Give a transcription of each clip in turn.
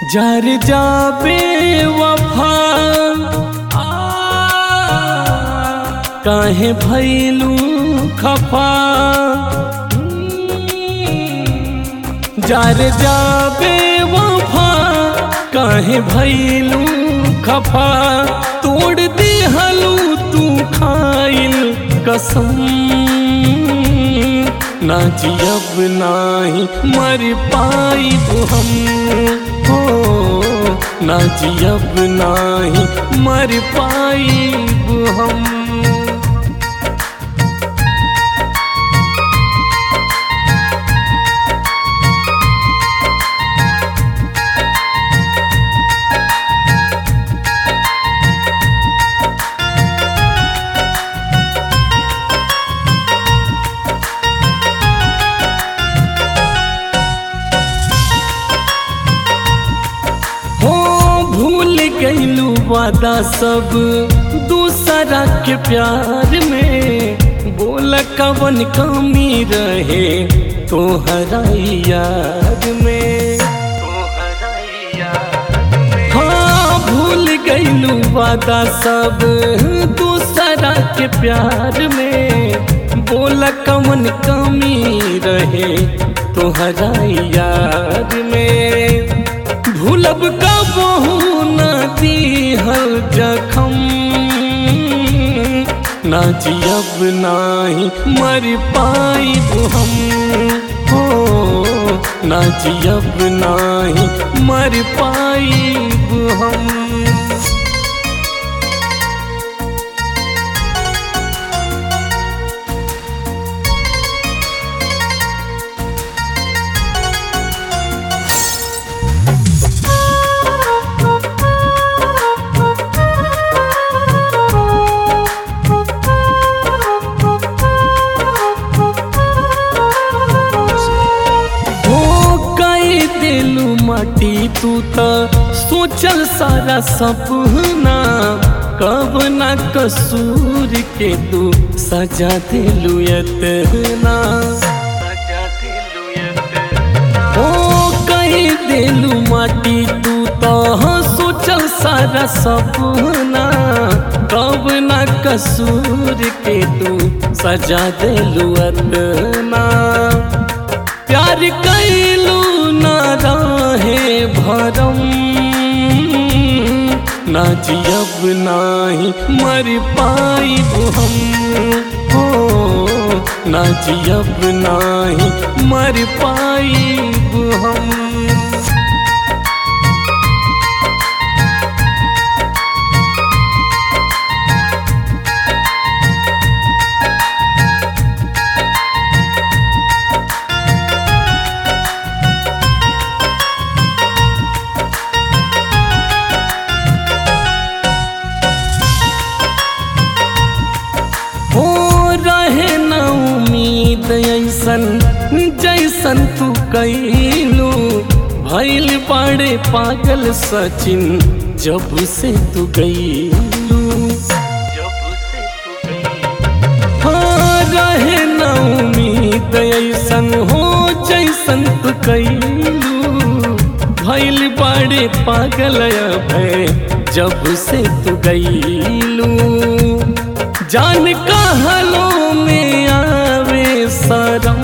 जार जाबे वफा आ, काहे भैलू खफा जार जाबे वफा काहे भैलू खफा तोड़ दे हलू तू खाइल कसम ना जियब नाही मर पाई हम हो ना जियब नाही मर पाई हम हो भूल गईलू वादा सब दूसरा के प्यार में बोल कवन कमी रहे तोहरा याद में हाँ भूल गईलू वादा सब दूसरा के प्यार में बोल कवन कमी रहे तोहरा याद में भूलब का बहु न दीहल जखम ना जियब नाही मर पाई हम हो ना जियब नाही मर पाई हम हो कई दिलू माटी तू त सोचल सारा सपना कब ना कसूर के तू सजा दिलू एतना हो कई दिलू माटी तू त सोचल सारा सपना कब ना कसूर के तू सजा दिलू एतना प्यार कैलू न रहे भरम ना जियब नाही मर पाई हम हो ना जियब नाही मर पाई हम हो रहे न उम्मीद ऐसन जैसन तू कैलू भैल बड़े पागल सचिन जब से तू गईलू हाँ रहे न उम्मीद ऐसन हो जैसन तू कैलू भैल बड़े पागल भय जब से तू गईलू जान कहलो में आवे शरम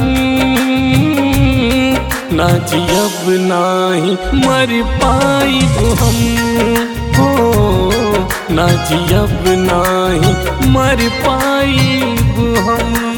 ना जियब नाही मर पाई हम हो ना जियब नाही मर पाई हम